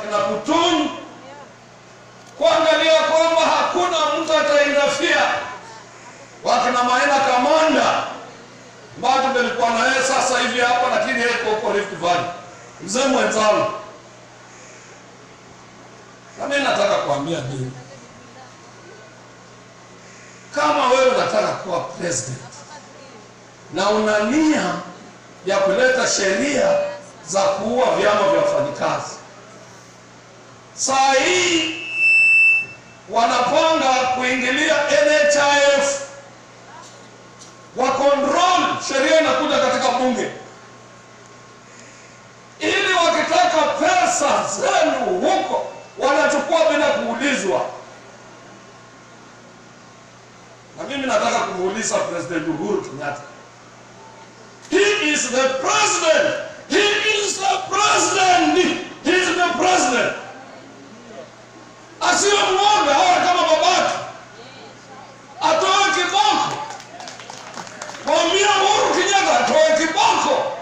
wakina Kutung kuangalia kwamba hakuna mtu atainafia, wakina Maina Kamanda ambayo tumelikuwa na yeye sasa hivi hapa, lakini yeye yuko huko Rift Valley, mzee mwenzangu. Na mimi nataka kuambia nini, kama wewe unataka kuwa president na una nia ya kuleta sheria za kuua vyama vya wafanyikazi, saa hii wanapanga kuingilia NHIF wa control sheria inakuja katika bunge, ili wakitaka pesa zenu huko wanachukua bila kuulizwa. Na mimi nataka kumuuliza President Uhuru Kenyatta, he is the president, he is the president, he is the president. Asiwe mwoga, awe kama babake, atoe kiboko Mwambie Uhuru Kenyatta atoe kiboko.